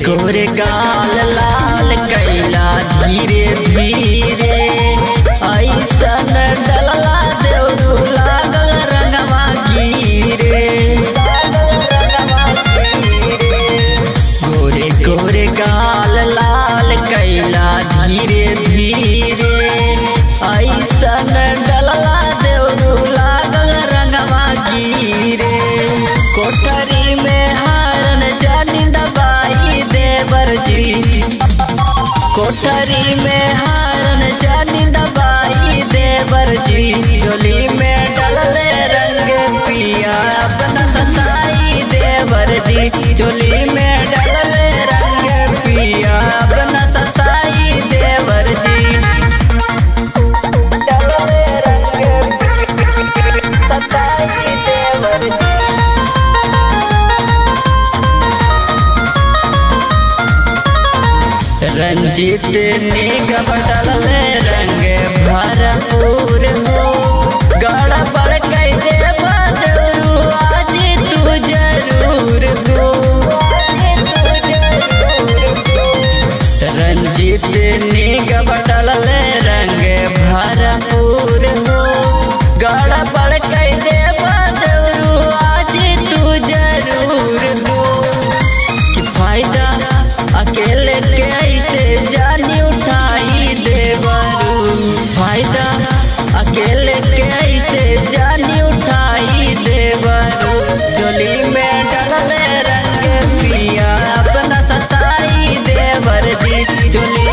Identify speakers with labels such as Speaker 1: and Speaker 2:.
Speaker 1: गोरे गाल लाल कैला धीरे धीरे ऐसन डलला देवरू लागल रंगवा गिरे गोरे गोरे गाल लाल कैला धीरे धीरे ऐसन डलला देवरू लागल रंगवा गिरे कोठरी में हारन जानी दबाई देवर जी कोठरी में हारन जानी दबाई देवर जी चोली में डलले रंग पिया अपना सताई देवर जी चोली में डलले रंग पिया अपना सताई देवर जी डलले रंग सताई देवर जी रंजित निगम डलले रंग भरपूर हो गड़ा पड़ कैसे बदरू आज तू जरूर हो रंजित निगम डलले रंग भरपूर हो गड़ा पड़ कैसे बदरू आज तू जरूर हो कि फायदा अकेले कैसे जानी उठाई देवरू फायदा अकेले कैसे जानी उठाई देवरू चोली में डलले रंग पिया अपना सताई देवर दी चोली